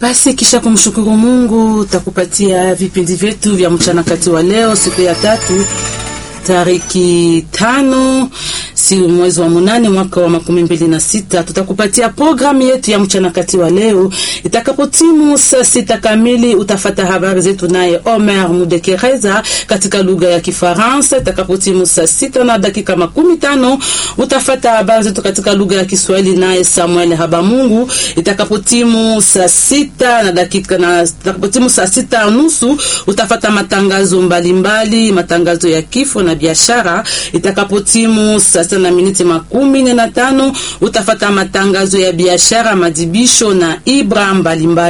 Basi kisha kumshukuru Mungu, takupatia vipindi vyetu vya mchana kati wa leo, siku ya tatu tariki tano si mwezi wa munane mwaka wa makumi mbili na sita tutakupatia programu yetu ya mchana kati wa leo. Itakapotimu saa sita kamili utafata habari zetu naye Omer Mudekereza katika lugha ya Kifaransa. Itakapotimu saa sita na dakika makumi tano utafata habari zetu katika lugha ya Kiswahili naye Samuel Habamungu. Itakapotimu saa sita na dakika na itakapotimu saa sita nusu utafata matangazo mbalimbali mbali, matangazo ya kifo na biashara. Itakapotimu saa sita na miniti makumi nne na tano utafata matangazo ya biashara, madibisho na ibra mbalimbali.